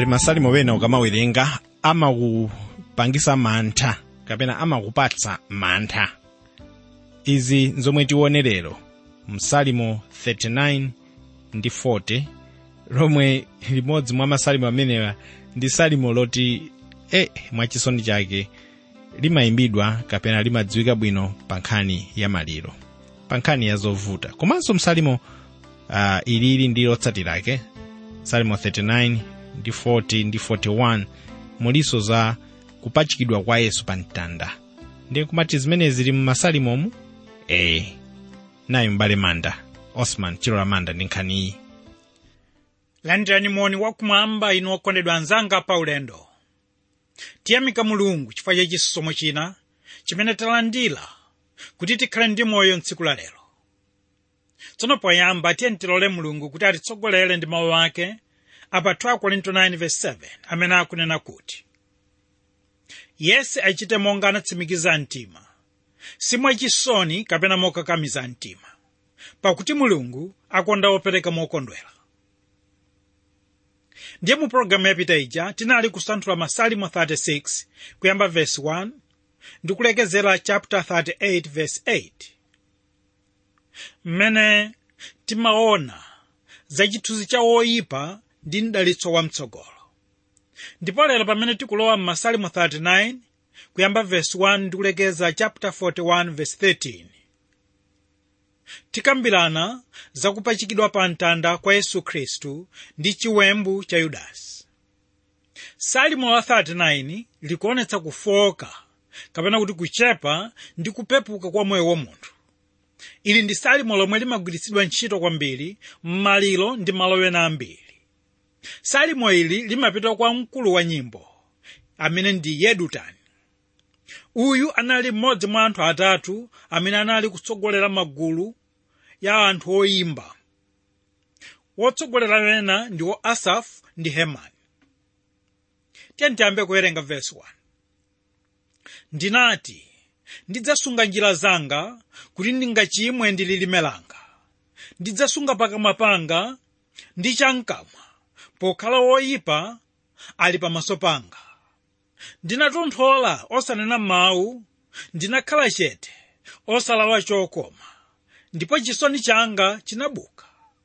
pali masalimo pena ukamawerenga amakupangisa mantha kapena amakupatsa mantha izi nzomwe tione lero msalimo 39 ndi 40 lomwe limodzi mwa masalimo amenewa ndi salimo loti e mwachisoni chake limayimbidwa kapena limadziwika bwino pa nkhani ya maliro pa nkhani ya zovuta komanso msalimo uh, ilili ndi lotsatirake salimo 39 ndi 40 ndi 41 muliso za kupachikidwa kwa yesu pa mtanda ndiye kumati zimene zili mmasalimomu ee nayo mbale manda osman chilola manda ndi nkhani iyi landirani moni wakumwamba inu okondedwa anzanga pa ulendo tiyamika mulungu chifukwa cha chisomo china chimene talandira kuti tikhale ndi moyo mtsiku la lero tsono poyamba tiye tilole mulungu kuti atitsogolere ndi mawu ake apa 2 korinto 9:7 amene akunena kuti yese achite monga anatsimikiza mtima simwachisoni kapena mokakamiza mtima pakuti mulungu akonda opereka mokondwera ndiye mu pologalamu yapita ija tinali kusanthula masalimo 36 kuyamba verse 1 ndi kulekezera chapter 38 verse 8 mmene timaona za chithunzi cha woyipa ndi mdalitso wamtsogolo ndipo lero pamene tikulowa m'masalimo 39 kuyamba verse 1 ndi kulekeza chapter 41 verse 13 tikambirana za kupachikidwa pa mtanda kwa yesu khristu ndi chiwembu cha yudasi salimo la 39 likuonetsa kufoka kapena kuti kuchepa ndi kupepuka kwa moyo wa munthu ili ndi salimo lomwe limagwiritsidwa ntchito kwambiri m'maliro ndi malo ena ambiri salimo ili limapita kwa mkulu wa nyimbo amene ndi yedutani uyu anali mmodzi mwa anthu atatu amene anali kutsogolera magulu ya anthu oyimba wotsogolera wena ndiwo asafu ndi hemani tiyeni tiyambe kuwerenga vesi 1 ndinati ndidzasunga njira zanga kuti ndingachimwe ndi lilime langa ndidzasunga pakamwa panga ndi chamkamwa pokhala woyipa ali pamaso panga ndinatonthola osanena mawu ndinakhala chete osalawa chokoma ndipo chisoni changa chinabuka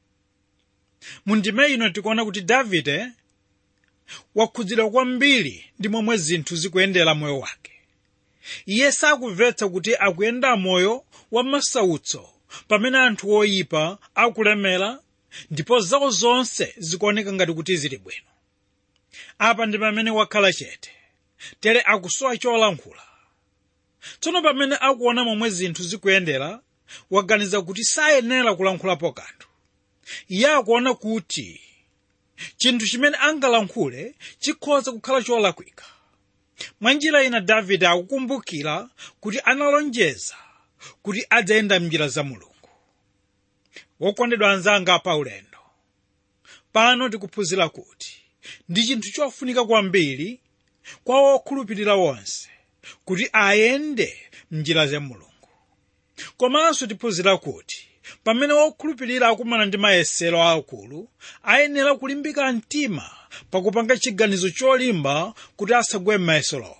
mundime ino tikuona kuti davide wakhudzidwa kwambiri ndi momwe zinthu zikuyendera moyo wake iye sakumvetsa kuti akuyenda moyo wa masautso pamene anthu oyipa akulemera ndipo zawo zonse zikuoneka ngati kuti zili bwino apa ndi pamene wakhala chete tere akusowa cholankhula tsono pamene akuona momwe zinthu zikuyendera waganiza kuti sayenera kulankhulapo kanthu iye akuona kuti chinthu chimene angalankhule chikhoza kukhala cholakwika mwa njira ina davide akukumbukira kuti analonjeza kuti adzayenda m'njira za mulungu wokondedwa anzanga pa ulendo pano tikuphunzira kuti ndi chinthu chofunika kwambiri kwa wokhulupirira wonse kuti ayende m'njira za mulungu komanso tiphunzira kuti pamene wokhulupirira akumana ndi mayesero akulu ayenera kulimbika mtima pakupanga chiganizo cholimba kuti asagwe m'mayeserowo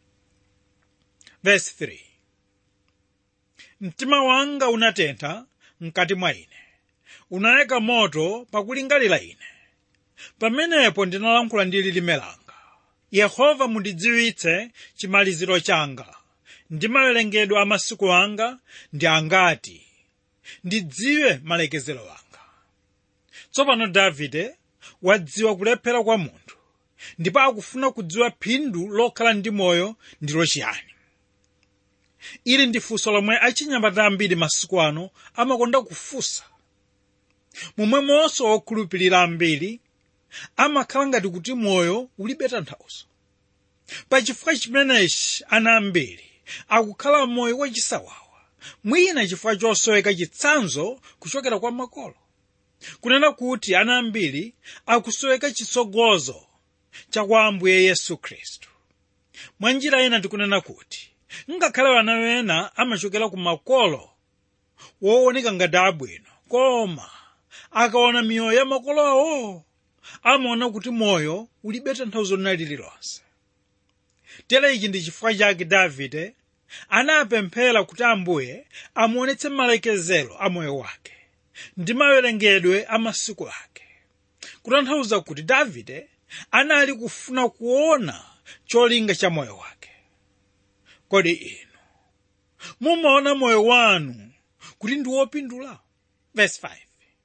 verse 3 mtima wanga unatentha mkati mwa ine unayaka moto pakulingalira ine pamenepo ndinalankhula ndi lilime langa yehova mundidziwitse chimaliziro changa ndi mawerengedwe a masiku anga ndi angati ndidziwe malekezero anga tsopano davide wadziwa kulephera kwa munthu ndipo akufuna kudziwa phindu lokhala ndi moyo ndilo chiyani ili ndi funso lomwe achinyamata ambiri masiku ano amakonda kufunsa momwemonso wokhulupirira ambiri amakhala ngati kuti moyo ulibe tanthauzo pachifukwa chimenechi ana ambiri akukhala moyo wachisawawa mwina chifukwa chosoweka chitsanzo kuchokera kwa makolo kunena kuti ana ambiri akusoweka chitsogozo cha kwa ambuye yesu khristu mwa njira ina tikunena kuti ngakhale ana wena amachokera ku makolo wooneka ngati abwino koma akaona miyoyo ya makolo awo amaona kuti moyo ulibe tanthauzo lina lililonse tere ichi ndi chifukwa chake davide anapemphera kuti ambuye amuonetse malekezero a moyo wake ndi mawerengedwe a masiku ake kutanthauza kuti davide anali kufuna kuona cholinga cha moyo wake kodi inu mumaona moyo wanu kuti ndi wopindula verse 5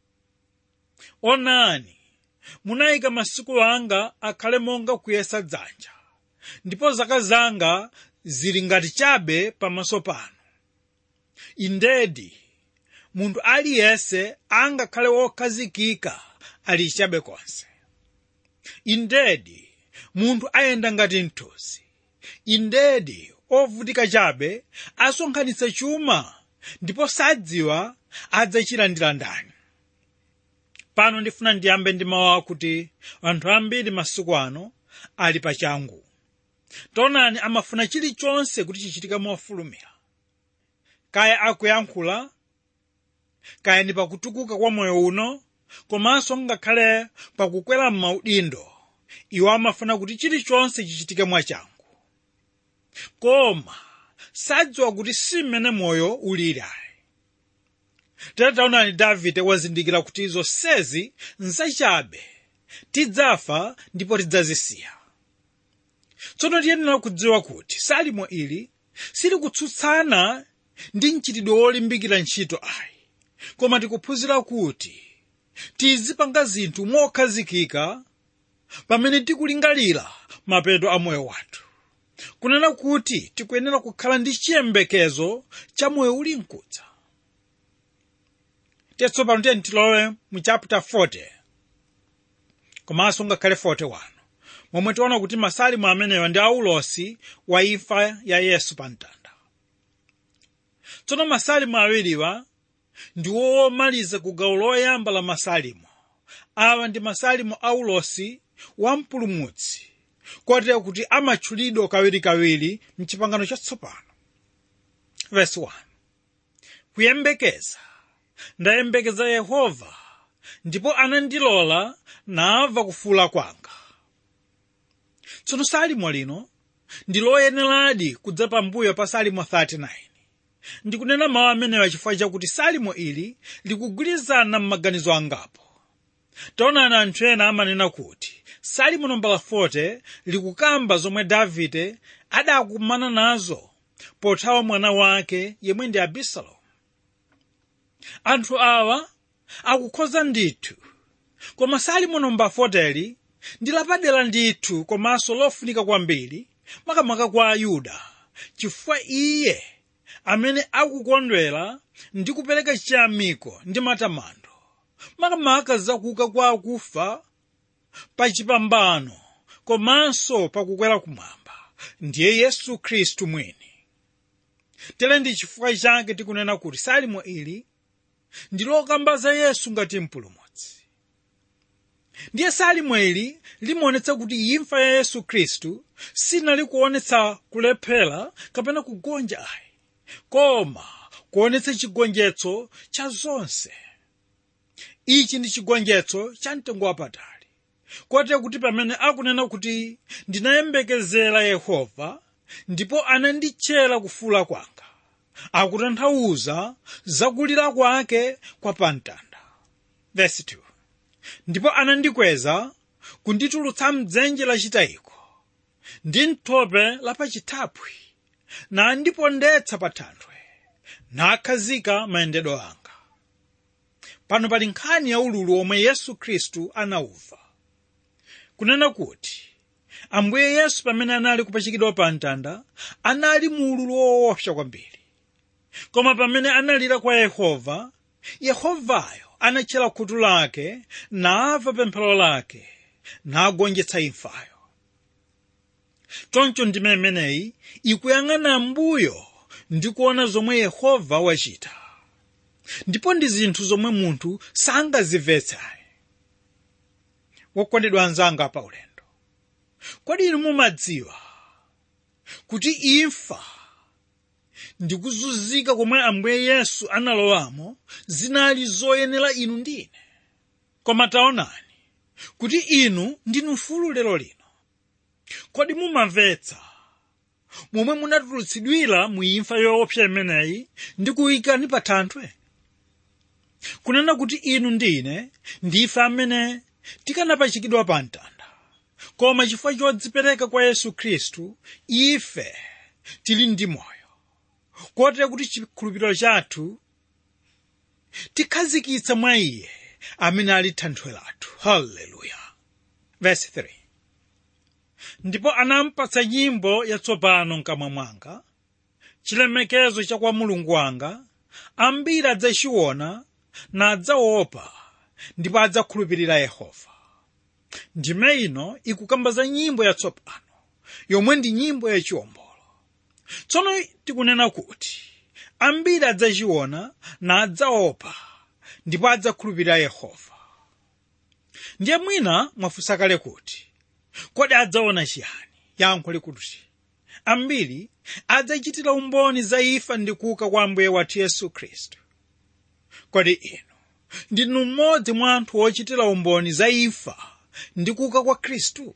onani munayika masiku anga akhale monga kuyesa dzanja ndipo zaka zanga zili ngati chabe pamaso panu indedi munthu aliyense angakhale wokhazikika ali chabe konse indedi munthu ayenda ngati mthunzi indedi ovutika chabe asonkhanitsa chuma ndipo sadziwa adzachilandira ndani pano ndifuna ndiyambe ndi mawu akuti anthu ambiri masiku ano ali pachangu taonani amafuna chilichonse kuti chichitike mofulumira kaya akuyankhula kaya ndi pakutukuka kwa moyo uno komanso ngakhale pakukwera m'maudindo iwo amafuna kuti chilichonse chichitike mwachangu koma sadziwa kuti si mmene moyo ulili ayi tere taonani davide wazindikira kuti zonsezi nzachabe tidzafa ndipo tidzazisiya tsono tiyenera kudziwa kuti salimo ili silikutsutsana ndi mchitidwe wolimbikira ntchito ayi koma tikuphunzira kuti tizipanga zinthu mokhazikika pamene tikulingalira mapeto a moyo wathu kunena kuti tikuyenera kukhala ndi chiyembekezo cha moyo uli mkudza tsopano tiye tilowe mu chapter 40 komanso ngakhale 41 momwe tiona kuti masalimo amenewa ndi aulosi wa imfa ya yesu pa mtanda tsono masalimo awiriwa ndi womaliza ku gawo loyamba la masalimo awa ndi masalimo aulosi wa mpulumutsi kotero kuti amatchulidwa kawirikawiri mchipangano chatsopano verse 1 kuyembekeza ndayembekeza yehova ndipo anandilola namva kufuula kwanga tsono salimo lino ndi loyeneradi kudza pambuyo pa salimo 39 ndikunena mawu amenewa chifukwa chakuti salimo ili likugwirizana m'maganizo angapo taonani anthu ena amanena kuti salimo nambala 40 likukamba zomwe davide adakumana nazo pothawa mwana wake yemwe ndi abisalomu anthu awa akukhoza ndithu koma salimo nambala 40 ndi lapadera ndithu komanso lofunika kwambiri makamaka kwa ayuda chifukwa iye amene akukondwera ndi kupereka chiyamiko ndi matamando makamaka zakuuka kwa akufa pa chipambano komanso pakukwera kumwamba ndiye yesu khristu mwini tere ndi chifukwa chake tikunena kuti salimo ili ndi lokamba za yesu ngati mpulumutsi ndiye salimo ili limaonetsa kuti imfa ya yesu khristu sinali kuonetsa kulephera kapena kugonja ayi koma kuonetsa chigonjetso cha zonse ichi ndi chigonjetso cha mtengo wapatali kotero kuti pamene akunena kuti ndinayembekezera yehova ndipo ananditchera kufuula kwanga akutanthauza zakulira kwake kwa pamtanda verse 2 ndipo anandikweza kunditulutsa mdzenje lachitayiko ndi mthope lapachithaphwi nandipondetsa pa thanthwe nakhazika mayendedwe anga pano pali nkhani ya ululu omwe yesu khristu anauva kunena kuti ambuye yesu pamene anali kupachikidwa pa mtanda anali mu ululu woopsa kwambiri koma pamene analira kwa yehova yehovayo anatchera khutu lake namva pemphero lake nagonjetsa imfayo choncho ndime imeneyi ikuyang'ana mbuyo ndi kuona zomwe yehova wachita ndipo ndi zinthu zomwe munthu sangazimvetsayi wokondedwa anzanga pa ulendo kodi inu mumadziwa kuti imfa ndi kuzunzika komwe ambuye yesu analowamo zinali zoyenera inu ndine koma taonani kuti inu ndinu mfulu lero lino kodi mumamvetsa momwe munatulutsidwira mu imfa yoopsa imeneyi ndi kuyikani pa thanthwe kunena kuti inu ndi ine ndife amene tikanapachikidwa pa mtanda koma chifukwa chodzipereka kwa yesu khristu ife tili ndi moyo kotera kuti chikhulupiriro chathu tikhazikitsa mwa iye amene ali thanthwe lathu haleluya verse 3 ndipo anampatsa nyimbo yatsopano mkamwa mwanga chilemekezo cha kwa mulungu wanga ambiri adzachiona nadzaopa ndipo adzakhulupirira yehova ndime ino ikukamba za nyimbo yatsopano yomwe ndi nyimbo yachiwombolo tsono tikunena kuti ambiri adzachiona nadzaopa ndipo adzakhulupirira yehova ndiye mwina mwafunsa kale kuti kodi adzaona chiyani yankho likuti ambiri adzachitira umboni za imfa ndi kuuka kwa ambuye wathu yesu khristu kodi inu ndinu mmodzi mwa anthu ochitira umboni za imfa ndi kuuka kwa khristu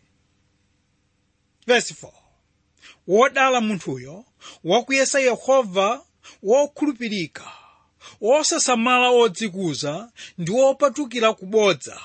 verse 4 wodala munthuyo wakuyesa yehova wokhulupirika wosasamala odzikuza ndi wopatukira kubodza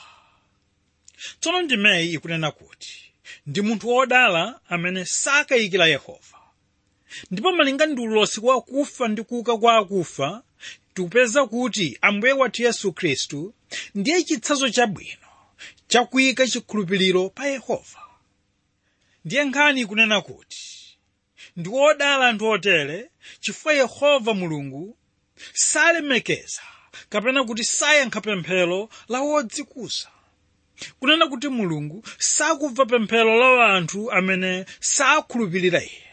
tsono ndimeyi ikunena kuti ndi munthu wodala amene sakayikira yehova ndipo malinga ndi ulosi wa kufa ndi kuuka kwa akufa tikupeza kuti ambuye wathu yesu khristu ndiye chitsanzo chabwino chakuyika chikhulupiriro pa yehova ndiye nkhani ikunena kuti ndi wodala anthu otere chifukwa yehova mulungu salemekeza kapena kuti sayankha pemphero la wodzikuza kunena kuti mulungu sakubva pemphero la anthu amene sakhulupirira iye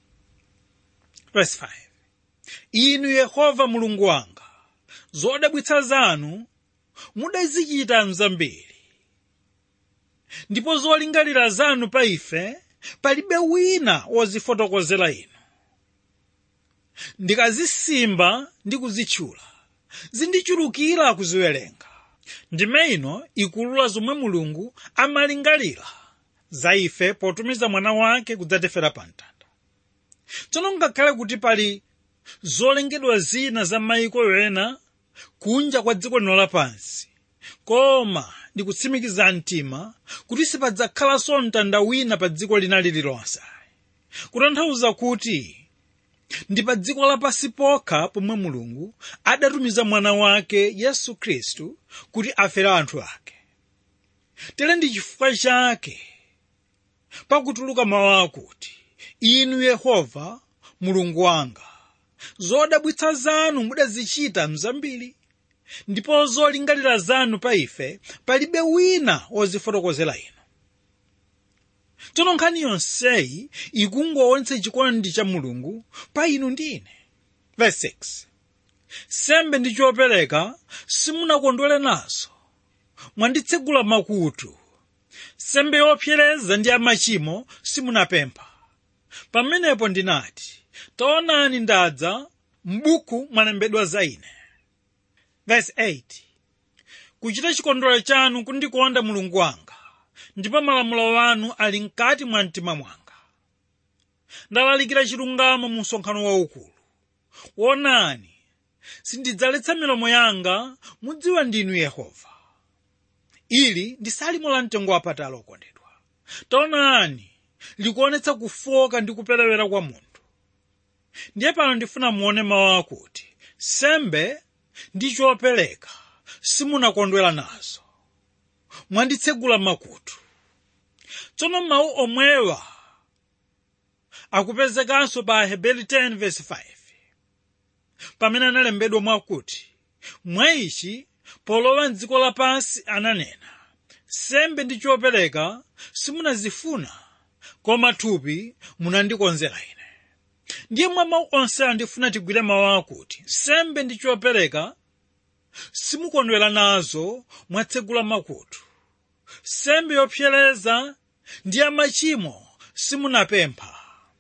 verse 5 inu yehova mulungu wanga zodabwitsa zanu mudazichita mzambiri ndipo zolingalira zanu pa ife palibe wina wozifotokozera inu ndikazisimba ndi kuzitchula zindichulukira kuziwerenga ndime ino ikulula zomwe mulungu amalingalira za ife potumiza mwana wake kudzatifera pa mtanda tsono ngakhale kuti pali zolengedwa zina za mayiko ena kunja kwa dziko lino lapansi koma ndikutsimikiza mtima kuti sipadzakhalanso mtanda wina pa dziko lina lililonse kutanthauza kuti ndi pa dziko lapansi pokha pomwe mulungu adatumiza mwana wake yesu khristu kuti afere anthu ake tere ndi chifukwa chake pakutuluka mawu akuti inu yehova mulungu wanga zodabwitsa zanu mudazichita mzambiri ndipo zolingalira zanu pa ife palibe wina wozifotokozera inu tsono nkhani yonseyi ikungoonetsa chikondi cha mulungu pa inu ndi ine verse 6 sembe ndi chopereka simunakondwere nazo mwanditsegula makutu sembe yopsereza ndi amachimo simunapempha pamenepo ndinati taonani ndadza m'buku mwalembedwa za ine verse 8 kuchita chikondwerero chanu kundikonda mulungu wanga ndipo malamulo anu ali mkati mwa mtima mwanga ndalalikira chilungamo mu msonkhano waukulu wonani sindidzaletsa milomo yanga mudziwa ndinu yehova ili ndi salimo la mtengo wapatali okondedwa taonani likuonetsa kufoka ndi kuperewera kwa munthu ndiye pano ndifuna muone mawu akuti sembe ndi chopereka simunakondwera nazo mwanditsegula makutu tsono mawu omwewa akupezekanso pa heberi 10 verse 5 pamene analembedwa mwakuti mwa ichi polowa mdziko lapansi ananena sembe ndi chopereka simunazifuna koma thupi munandikonzera ine ndiye mwa mawu onse andifuna tigwire mawu akuti sembe ndi chopereka simukondwera nazo mwatsegula makutu sembe yopsereza ndi amachimo simunapempha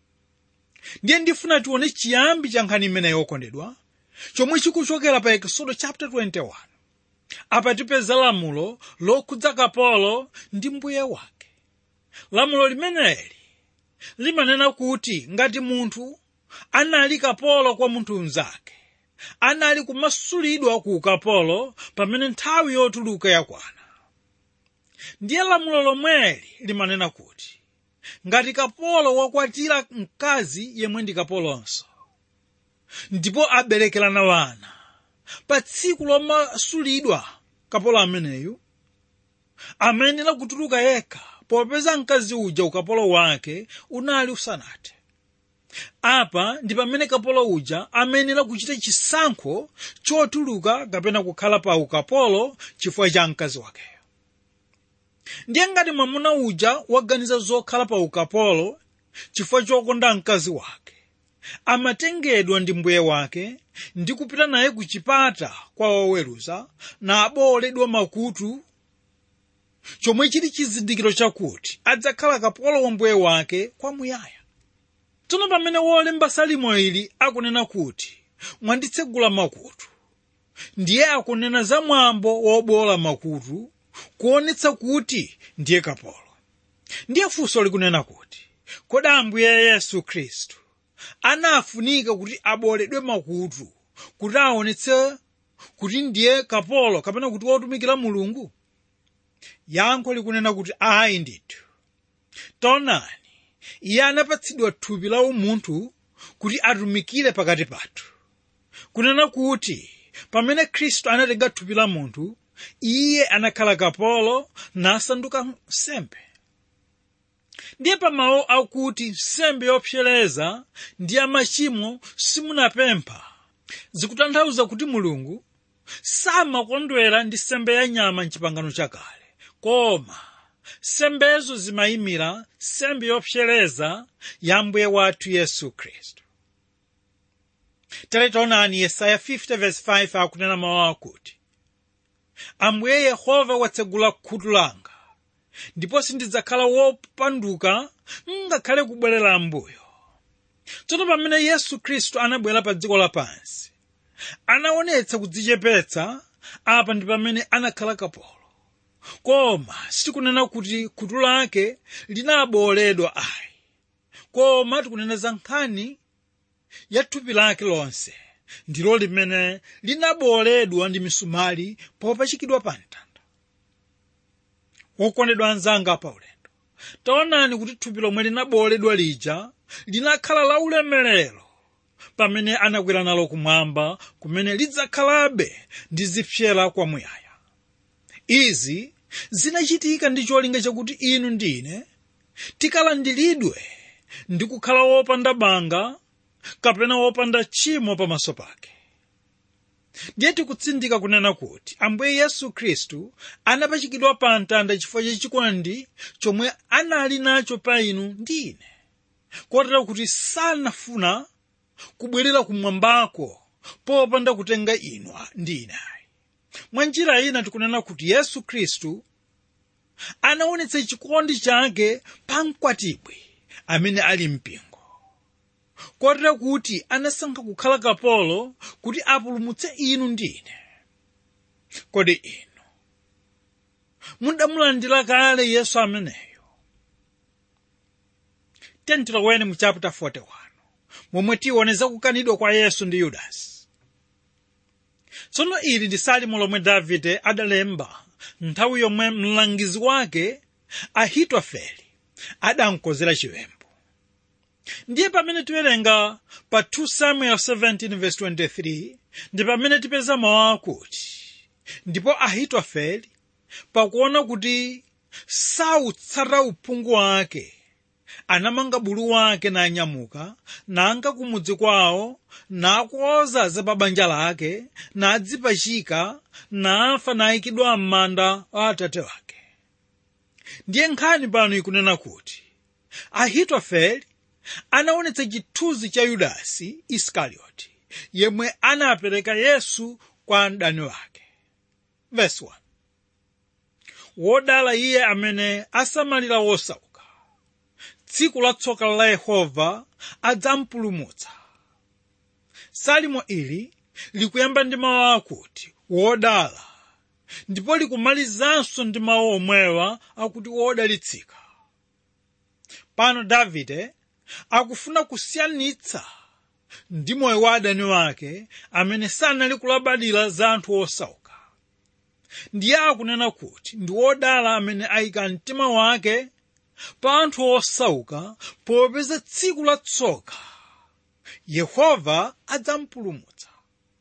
ndiye ndifuna tione chiyambi cha nkhani imene yokondedwa chomwe chikuchokera pa ekisodo chapter 21 apa tipeza lamulo lokhudza kapolo ndi mbuye wake lamulo limeneli limanena kuti ngati munthu anali kapolo kwa munthu mnzake anali kumasulidwa ku ukapolo pamene nthawi yotuluka yakwana ndiye lamulo lomweli limanena kuti ngati kapolo wakwatira mkazi yemwe ndi kapolonso ndipo aberekerana wana pa tsiku lomasulidwa kapolo ameneyu amayenera kutuluka yekha popeza mkazi uja ukapolo wake unali usanathe apa ndi pamene kapolo uja amayenera kuchita chisankho chotuluka kapena kukhala pa ukapolo chifukwa cha mkazi wakeyo ndiye ngati mwamuna uja waganiza zokhala pa ukapolo chifukwa chokonda mkazi wake amatengedwa ndi mbuye wake ndi kupita naye ku chipata kwa woweruza na abowoledwa makutu chomwe chili chizindikiro chakuti adzakhala kapolo wa mbuye wake kwamuyaya tsono pamene wolemba salimo ili akunena kuti mwanditsegula makutu ndiye akunena za mwambo wobowola makutu kuonetsa kuti ndiye kapolo ndiye funso likunena kuti kodi ambuye yesu khristu anafunika kuti abowoledwe makutu kuti aonetse kuti ndiye kapolo kapena kuti wotumikira mulungu yankho likunena kuti ayi ndithu taonani iye anapatsidwa thupi la umunthu kuti atumikire pakati pathu kunena kuti pamene khristu anatenga thupi la munthu iye anakhala kapolo nasanduka nsembe ndiye pamawu akuti nsembe yopsereza ndi ya machimo simunapempha zikutanthauza kuti mulungu samakondwera ndi nsembe ya nyama mchipangano chakale koma nsembezo zimayimira nsembe yopsereza ya mbuye wathu yesu khristu tere taonani yesaya 50:5 akunena mawu akuti ambuye yehova watsegula khutu langa ndipo sindidzakhala wopanduka ngakhale kubwerera ambuyo tsono pamene yesu khristu anabwera pa dziko lapansi anaonetsa kudzichepetsa apa ndi pamene anakhala kapolo koma sitikunena kuti khutu lake linabowoledwa ayi koma tikunena za nkhani ya thupi lake lonse ndilo limene linabowoledwa ndi misumali popachikidwa pa mtanda wokondedwa anzanga pa ulendo taonani kuti thupi lomwe linabowoledwa lija linakhala la ulemerero pamene anakwera nalo kumwamba kumene lidzakhalabe ndi zipsyera kwamuyaya izi zinachitika ndi cholinga chakuti inu ndine tikalandiridwe ndi kukhala wopanda banga kapena wopanda tchimo pamaso pake ndiye tikutsindika kunena kuti ambuye yesu khristu anapachikidwa pa mtanda chifukwa chachikondi chomwe anali nacho pa inu ndi ine kotero kuti sanafuna kubwerera kumwambako popanda kutenga inu ndi ine ayi mwa njira ina tikunena kuti yesu khristu anaonetsa chikondi chake pa mkwatibwi amene ali mpingo kotero kuti anasankha kukhala kapolo kuti apulumutse inu ndine kodi inu mudamulandira kale yesu ameneyo tentiloweni mu chapter 41 momwe tiwoneza kukanidwa kwa yesu ndi yudasi tsono ili ndi salimo lomwe davide adalemba nthawi yomwe mlangizi wake ahitofele adamkozera chiwembu ndiye pamene tiwerenga pa 2 samuel 17:23 ndi pamene tipeza mawu akuti ndipo ahitofele pakuona kuti sautsata uphungu wake anamanga bulu wake nanyamuka nanka kumudzi kwawo nakonza za pa banja lake nadzipachika nafa nayikidwa m'manda wa atate wake ndiye nkhani pano ikunena kuti ahitofele anaonetsa chithunzi cha yudasi isikarioti yemwe anapereka yesu kwa mdani wake Verse 1. wodala iye amene asamalira wosauka tsiku la tsoka la yehova adzampulumutsa salimo ili likuyamba ndi mawu akuti wodala ndipo likumalizanso ndi mawu omwewa akuti wodalitsika pano davide akufuna kusiyanitsa ndi moyo wa adani wake amene sanali kulabadira za anthu osauka ndiye akunena kuti ndi wodala amene ayika mtima wake pa anthu osauka popeza tsiku la tsoka yehova adzampulumutsa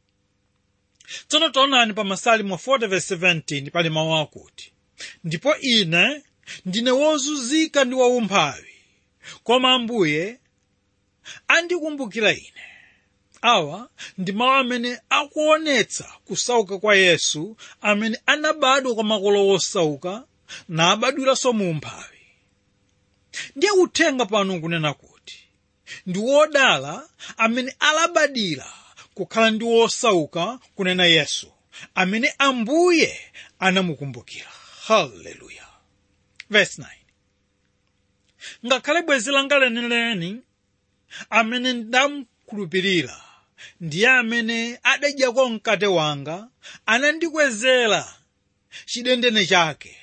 tsono taonani pa masalimo 40:17 pali mawu akuti ndipo ine ndine wozunzika ndi waumphawi koma ambuye andikumbukira ine awa ndi mawu amene akuonetsa kusauka kwa yesu amene anabadwa kwa makolo osauka nabadwiranso mu umphawi ndiye uthenga pano kunena kuti ndi wodala amene alabadira kukhala ndi wosauka kunena yesu amene ambuye anamukumbukira haleluya verse 9 ngakhale bwenzi langa lenileni amene ndamkhulupirira ndiye amene adadyako mkate wanga anandikwezera chidendene chake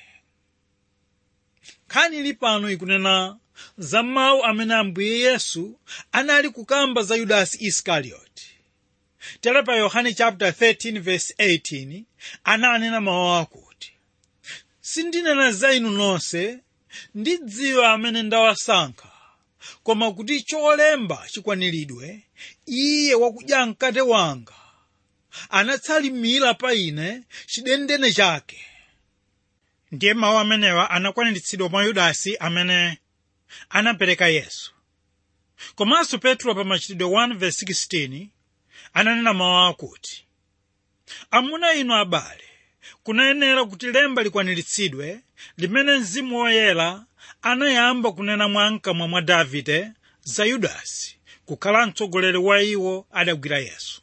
nkhani ili pano ikunena za mawu amene ambuye yesu anali kukamba za yudasi iskarioti tere pa yohane chapter 13 verse 18 ananena mawu akuti sindinena za inu nonse ndidziwa amene ndawasankha koma kuti cholemba chikwaniridwe iye wakudya mkate wanga anatsalimira pa ine chidendene chake ndiye mawu amenewa anakwaniritsidwa mwa yudasi amene anapereka yesu komanso petro pa machitidwe 1:16 ananena mawu akuti amuna inu abale kunayenera kuti lemba likwaniritsidwe limene mzimu woyera anayamba kunena mwa mkamwa mwa davide za yudasi kukhala mtsogoleri wa iwo adagwira yesu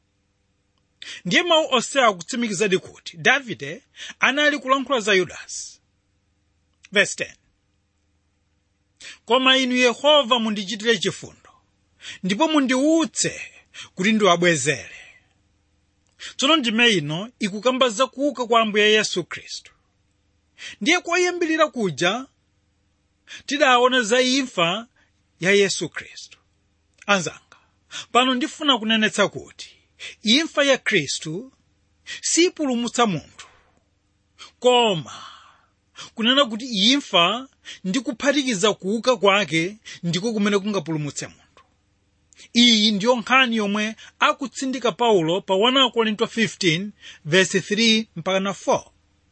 ndiye mawu onsewa akutsimikizadi kuti davide anali kulankhula za yudasi verse 10 koma inu yehova mundichitire chifundo ndipo mundiutse kuti ndiwabwezere tsono ndime ino ikukamba za kuuka kwa ambuye yesu khristu ndiye koyambirira kuja tidaona za imfa ya yesu khristu anzanga pano ndifuna kunenetsa kuti imfa ya khristu sipulumutsa munthu koma kunena kuti imfa ndi kuphatikiza kuuka kwake ndiko kumene kungapulumutse munthu iyi ndiyo nkhani yomwe akutsindika paulo pa 1 korinto 15 verse 3 mpaka 4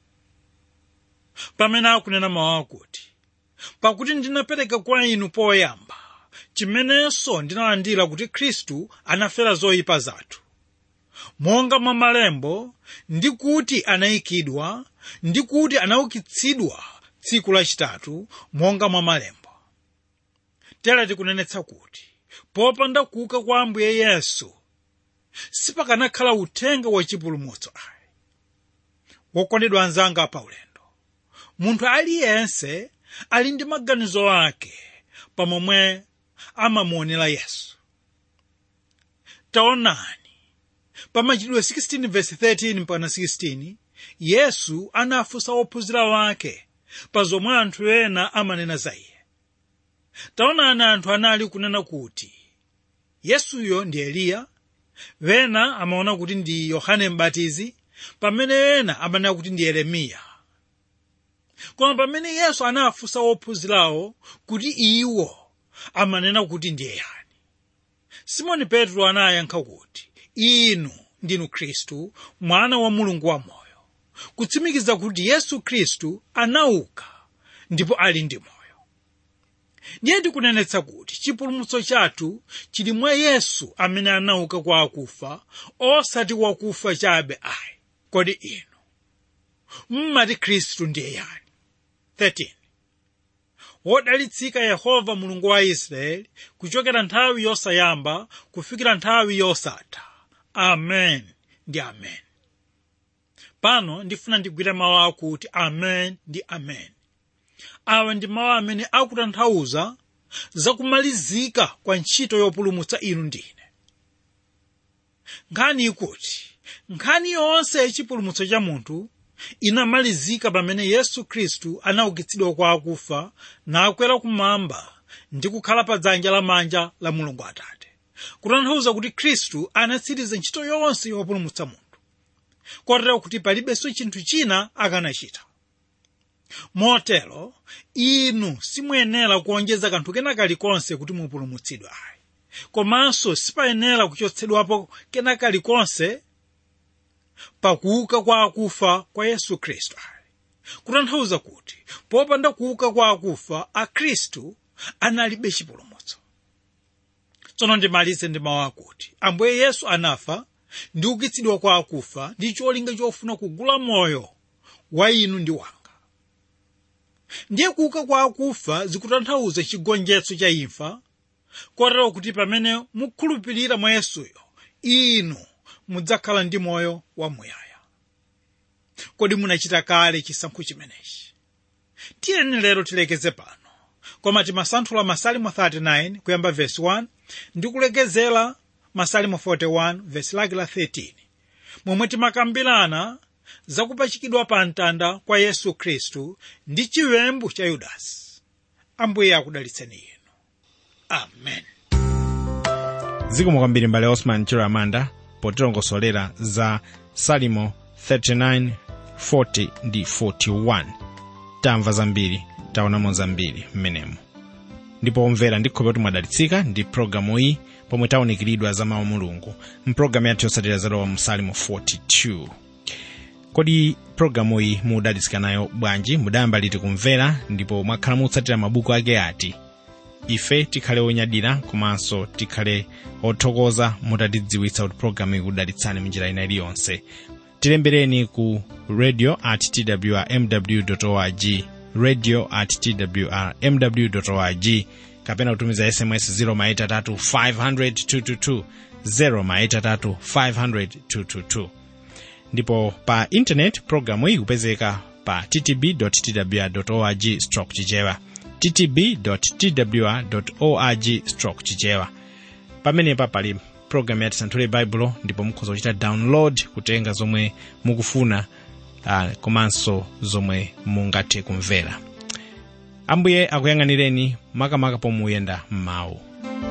pamene akunena mawu akuti pakuti ndinapereka kwa inu poyamba chimenenso ndinalandira kuti khristu anafera zoyipa zathu monga mwa malembo ndi kuti anayikidwa ndi kuti anaukitsidwa tsiku lachitatu monga mwa malembo tera tikunenetsa kuti popanda kuuka kwa ambuye yesu sipakanakhala uthenga wachipulumutso ayi wokondedwa anzanga pa ulendo munthu aliyense ali ndi maganizo ake pamomwe amamuonera yesu taonani pa machitidwe 16 verse 13 mpaka 16 yesu anafunsa ophunzira wake pa zomwe anthu ena amanena za iye taonani anthu anali kunena kuti yesuyo ndi eliya wena amaona kuti ndi yohane mbatizi pamene ena amanena kuti ndi yeremiya koma pamene yesu anafunsa ophunzirawo kuti iwo amanena kuti ndiye yani simoni petro anayankha kuti inu ndinu khristu mwana wa mulungu wamoyo kutsimikiza kuti yesu khristu anauka ndipo ali ndi moyo ndiye ndikunenetsa kuti chipulumutso chathu chili mwa yesu amene anauka kwa akufa osati wakufa chabe ayi kodi inu mmati khristu ndiye yani 13 wodalitsika yehova mulungu wa israeli kuchokera nthawi yosayamba kufikira nthawi yosatha amen ndi amen pano ndifuna ndigwire mawu akuti amen ndi amen awa ndi mawu amene akutanthauza zakumalizika kwa ntchito yopulumutsa inu ndine nkhani ikuti nkhani yonse yachipulumutso cha munthu inamalizika pamene yesu khristu anaukitsidwa kwa akufa nakwera kumwamba ndi kukhala pa dzanja lamanja la mulungu atate kutanthauza kuti khristu anatsiriza ntchito yonse yopulumutsa munthu kotero kuti palibenso chinthu china akanachita motero inu simuyenera kuonjeza kanthu kena kalikonse kuti mupulumutsidwe ayi komanso sipayenera kuchotsedwapo kena kalikonse pakuuka kwa akufa kwa yesu khristu ayi kutanthauza kuti popanda kuuka kwa akufa akhristu analibe chipulumutso tsono ndimalize ndi mawu akuti ambuye yesu anafa ndi ukitsidwa kwa akufa ndi cholinga chofuna kugula moyo wa inu ndi wanga ndiye kuuka kwa akufa zikutanthauza chigonjetso cha imfa kotero kuti pamene mukhulupirira mwa yesuyo inu mudzakhala ndi moyo wamuyaya kodi munachita kale chisankho chimenechi tiyeni lero tilekeze pano koma timasanthula masalimo 39 kuyamba vesi 1 ndi kulekezera masalimo 41 vesi lake la 13 momwe timakambirana zakupachikidwa pa mtanda kwa yesu khristu ndi chiwembu cha yudasi ambuye akudalitseni inu amen zikomo kwambiri mbale osman chiramanda potilongosolera za salimo 39 40 ndi 41 tamva zambiri taonamo zambiri mmenemo ndipo omvera ndikhulupirira kuti mwadalitsika ndi pologalamu iyi pomwe taunikiridwa za mawu mulungu mpulogalamu yathu yotsatira zalowa mu salimo 42 kodi pologalamu iyi mudalitsika nayo bwanji mudayamba liti kumvera ndipo mwakhala mutsatira mabuku ake ati ife tikhale onyadira komanso tikhale othokoza mutatidziwitsa kuti pologalamu iyi kudalitsani munjira ina iliyonse tilembereni ku radio at twrmw org radio at twrmw org kapena kutumiza sms 0 maita 3 500 222 0 maita 3 500 222 ndipo pa intanet programu iyi kupezeka pa ttb twr stroke chichewa ttb twr org stroke chichewa pamenepa pali programu yati santhule baibulo ndipo mukhoza kuchita download kutenga zomwe mukufuna uh, komanso zomwe mungathe kumvera ambuye akuyang'anireni makamaka pomuyenda m'mawu